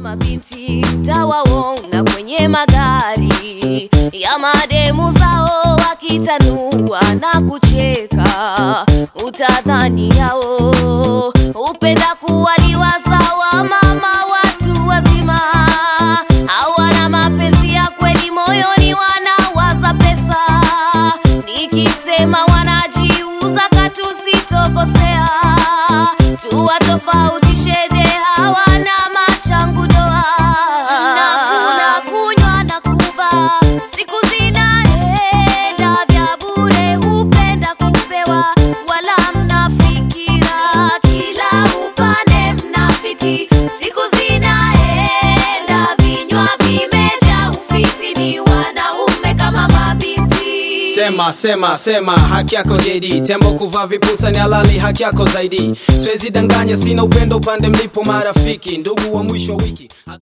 mabinti utawaona kwenye magari ya mademu zao wakitanua na kucheka, utadhani yao upenda kuwaliwa sawa mama watu wazima hawana mapenzi ya kweli moyoni, wanawaza pesa. Nikisema wanajiuza katusitokosea, tuwatofautisheje? Hawana machangu doa na kula kunywa na kuva, siku zinaenda vya bure, hupenda kupewa, wala mnafikira kila upande mnafiti, siku zinaenda vinywa vimeja ufiti, ni wanaume kama mabinti Sema sema sema, haki yako JD. Tembo kuvaa vipusa ni halali, haki yako zaidi. Siwezi danganya, sina upendo upande mlipo marafiki, ndugu wa mwisho wa wiki.